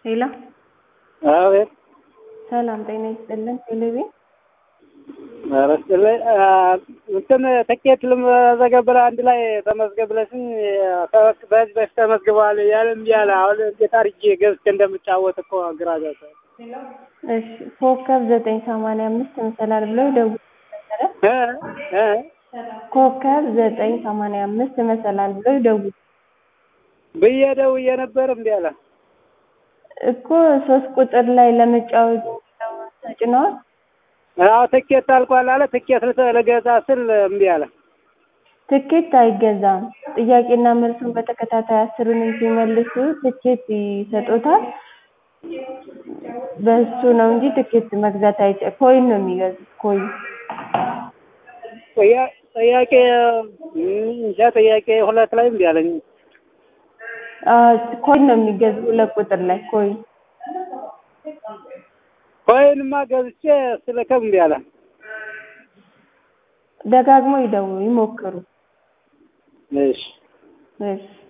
ሄሎ አቤት ሰላም ጤና ይስጥልን። ቴሌቪ ኧረ ይስጥልኝ። እንትን ትኬት ልመዘገብር አንድ ላይ ተመዝገብ ብለሽኝ በህዝብ በፊት ተመዝግበዋል እያለ እምቢ አለ። አሁን እንዴት አድርጌ ገብቼ እንደምጫወት እኮ ግራ ገብቶኝ። እሺ ኮከብ ዘጠኝ ሰማንያ አምስት መሰላል ብለው ደውሉ እ እ ኮከብ ዘጠኝ ሰማንያ አምስት መሰላል ብለው ይደውሉ ብዬ ደውዬ ነበር እምቢ አለ። እኮ ሶስት ቁጥር ላይ ለመጫወት ተጭነዋል። አዎ ትኬት አልቋል አለ። ትኬት ልተ- ልገዛ ስል እምቢ አለ። ትኬት አይገዛም። ጥያቄና መልሱን በተከታታይ አስሩንም ሲመልሱ ትኬት ይሰጡታል። በሱ ነው እንጂ ትኬት መግዛት አይቻ ኮይን ነው የሚገዙት ኮይን ጥያ- ጥያቄ እንጃ ጥያቄ ሁለት ላይ እምቢ አለኝ። ኮይን ነው የሚገዙ ሁለት ቁጥር ላይ ኮይን ኮይንማ ገዝቼ ስልክም እምቢ አለ። ደጋግሞ ይደውሉ ይሞክሩ። እሺ እሺ